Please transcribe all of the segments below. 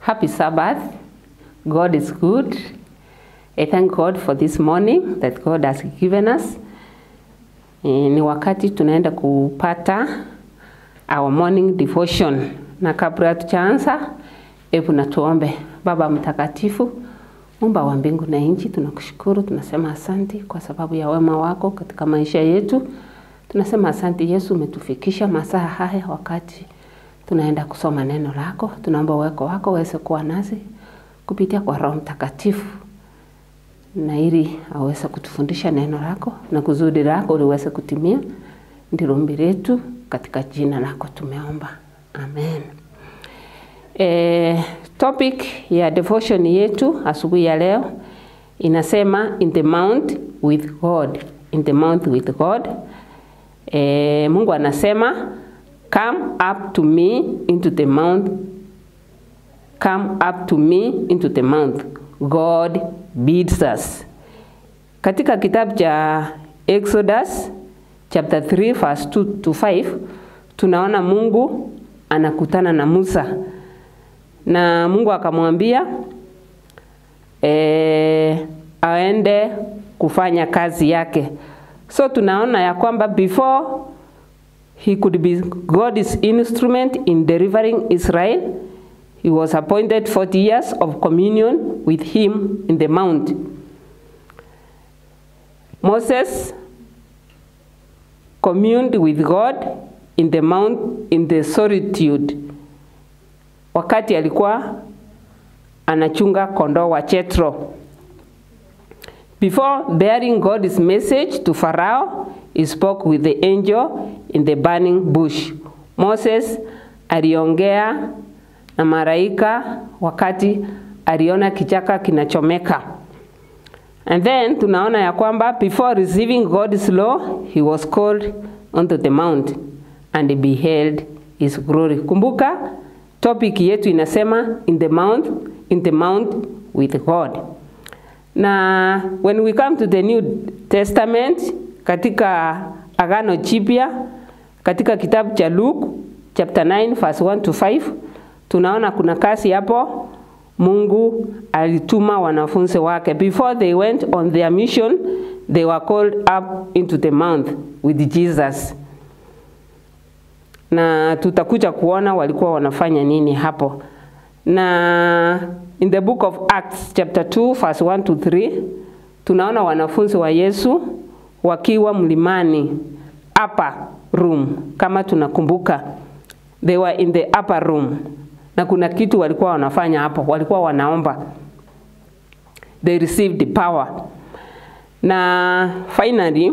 Happy Sabbath. God is good. I thank God for this morning that God has given us. E, ni wakati tunaenda kupata our morning devotion, na kabla tuchaanza, hebu na tuombe. Baba mtakatifu, Muumba wa mbingu na nchi, tunakushukuru, tunasema asanti kwa sababu ya wema wako katika maisha yetu. Tunasema asanti Yesu, umetufikisha masaa haya wakati tunaenda kusoma neno lako. Tunaomba uweko wako uweze kuwa nasi kupitia kwa Roho Mtakatifu, na ili aweze kutufundisha neno lako na kusudi lako liweze kutimia. Ndilo ombi letu katika jina lako tumeomba, amen. E, topic ya devotion yetu asubuhi ya leo inasema in the mount with God, in the mount with God. E, Mungu anasema come up to me into the mount come up to me into the mount God bids us. Katika kitabu cha Exodus chapter 3 verse 2 to 5 tunaona Mungu anakutana na Musa na Mungu akamwambia e, aende kufanya kazi yake. So tunaona ya kwamba before he could be God's instrument in delivering Israel, he was appointed 40 years of communion with him in the mount. Moses communed with God in the mount in the solitude wakati alikuwa anachunga kondoo wa Jethro. Before bearing God's message to Pharaoh, he spoke with the angel in the burning bush. Moses aliongea na malaika wakati aliona kichaka kinachomeka. And then tunaona ya kwamba before receiving God's law, he was called onto the mount and beheld his glory. Kumbuka topic yetu inasema in the mount, in the mount with God. Na when we come to the New Testament katika Agano Jipya katika kitabu cha Luke chapter 9 verse 1 to 5 tunaona kuna kasi hapo Mungu alituma wanafunzi wake before they went on their mission they were called up into the mount with Jesus na tutakuja kuona walikuwa wanafanya nini hapo na in the book of Acts chapter 2 verse 1 to 3 tunaona wanafunzi wa Yesu wakiwa mlimani upper room kama tunakumbuka they were in the upper room na kuna kitu walikuwa wanafanya hapo walikuwa wanaomba they received the power na finally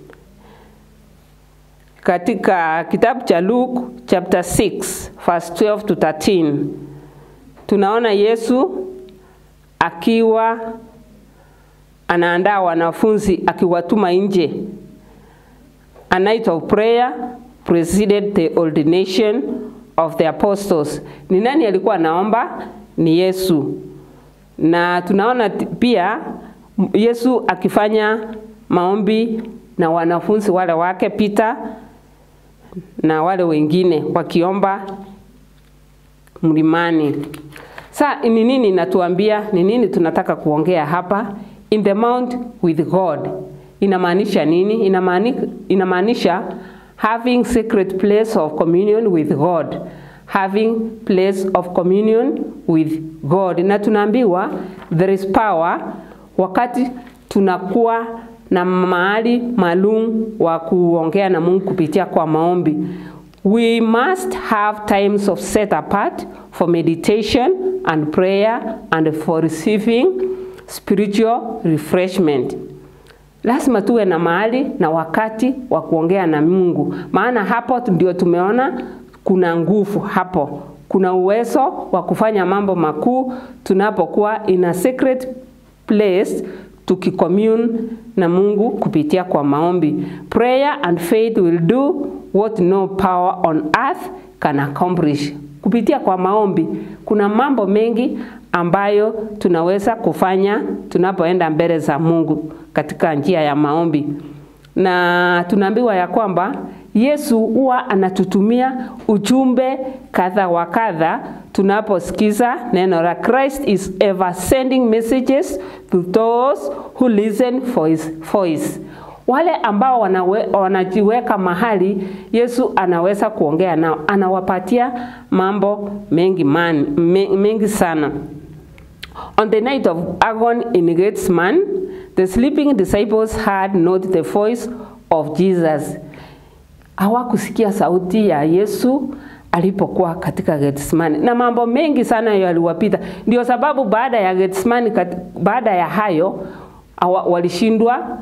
katika kitabu cha Luke chapter 6 verse 12 to 13 tunaona Yesu akiwa anaandaa wanafunzi akiwatuma nje. A night of prayer preceded the ordination of the apostles. Ni nani alikuwa anaomba? Ni Yesu. Na tunaona pia Yesu akifanya maombi na wanafunzi wale wake Peter na wale wengine wakiomba mlimani. Sa ni nini inatuambia? Ni nini tunataka kuongea hapa? In the mount with God inamaanisha nini? Inamaanisha, inamaanisha having secret place of communion with God, having place of communion with God. Na tunaambiwa there is power wakati tunakuwa na mahali maalum wa kuongea na Mungu kupitia kwa maombi. We must have times of set apart for meditation and prayer and for receiving spiritual refreshment. Lazima tuwe na mahali na wakati wa kuongea na Mungu, maana hapo ndio tumeona kuna nguvu hapo, kuna uwezo wa kufanya mambo makuu tunapokuwa in a secret place tukicommune na Mungu kupitia kwa maombi. Prayer and faith will do what no power on earth can accomplish. Kupitia kwa maombi kuna mambo mengi ambayo tunaweza kufanya tunapoenda mbele za Mungu katika njia ya maombi. na tunaambiwa ya kwamba Yesu huwa anatutumia ujumbe kadha wa kadha tunaposikiza neno la Christ is ever sending messages to those who listen for his voice. Wale ambao wanawe, wanajiweka mahali Yesu anaweza kuongea nao, anawapatia mambo mengi, man, mengi sana. On the night of agony in Gethsemane, the sleeping disciples heard not the voice of Jesus. Hawakusikia sauti ya Yesu alipokuwa katika Gethsemane, na mambo mengi sana yaliwapita. Ndio sababu baada ya Gethsemane, baada ya hayo walishindwa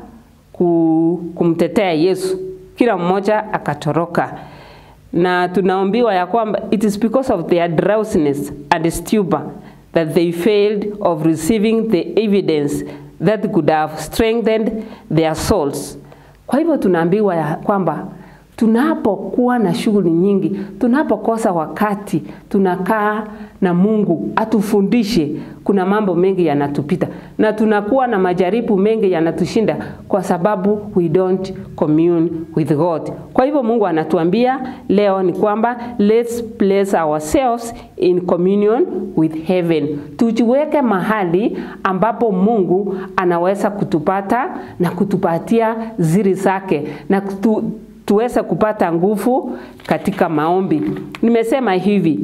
kumtetea Yesu, kila mmoja akatoroka, na tunaambiwa ya kwamba it is because of their drowsiness and stupor that they failed of receiving the evidence that could have strengthened their souls. Kwa hivyo tunaambiwa ya kwamba tunapokuwa na shughuli nyingi, tunapokosa wakati tunakaa na Mungu atufundishe, kuna mambo mengi yanatupita na tunakuwa na majaribu mengi yanatushinda kwa sababu we don't commune with God. Kwa hivyo Mungu anatuambia leo ni kwamba let's place ourselves in communion with heaven, tujiweke mahali ambapo Mungu anaweza kutupata na kutupatia ziri zake na kutu, tuweze kupata nguvu katika maombi. Nimesema hivi,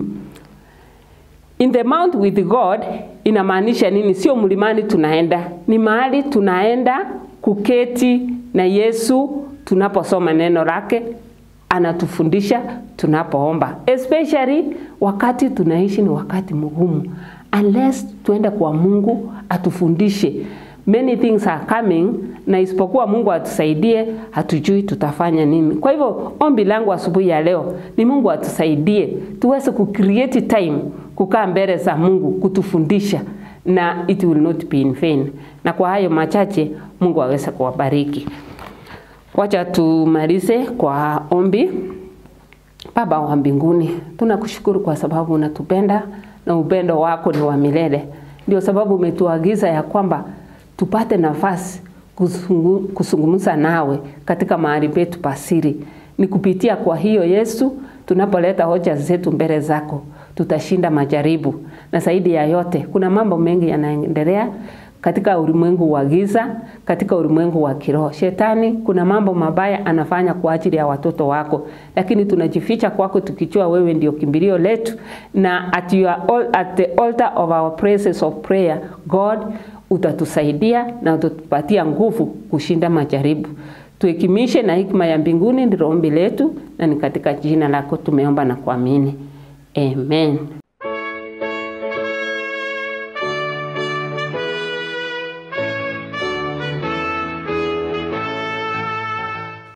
in the mount with God inamaanisha nini? Sio mlimani tunaenda, ni mahali tunaenda kuketi na Yesu tunaposoma neno lake, anatufundisha tunapoomba, especially wakati tunaishi ni wakati mgumu, unless tuende kwa Mungu atufundishe many things are coming, na isipokuwa Mungu atusaidie, hatujui tutafanya nini. Kwa hivyo ombi langu asubuhi ya leo ni Mungu atusaidie tuweze ku create time kukaa mbele za Mungu kutufundisha, na it will not be in vain. Na kwa hayo machache, Mungu aweze kuwabariki. Wacha tumalize kwa ombi. Baba wa mbinguni, tunakushukuru kwa sababu unatupenda na upendo wako ni wa milele. Ndio sababu umetuagiza ya kwamba tupate nafasi kuzungumza nawe katika mahali petu pasiri. Ni kupitia kwa hiyo Yesu, tunapoleta hoja zetu mbele zako, tutashinda majaribu. Na zaidi ya yote, kuna mambo mengi yanaendelea katika ulimwengu wa giza, katika ulimwengu wa kiroho. Shetani kuna mambo mabaya anafanya kwa ajili ya watoto wako, lakini tunajificha kwako tukijua wewe ndio kimbilio letu, na at, your, at the altar of our praises of prayer God utatusaidia na utatupatia nguvu kushinda majaribu. Tuhekimishe na hikima ya mbinguni, ndilo ombi letu, na ni katika jina lako tumeomba na kuamini, amen.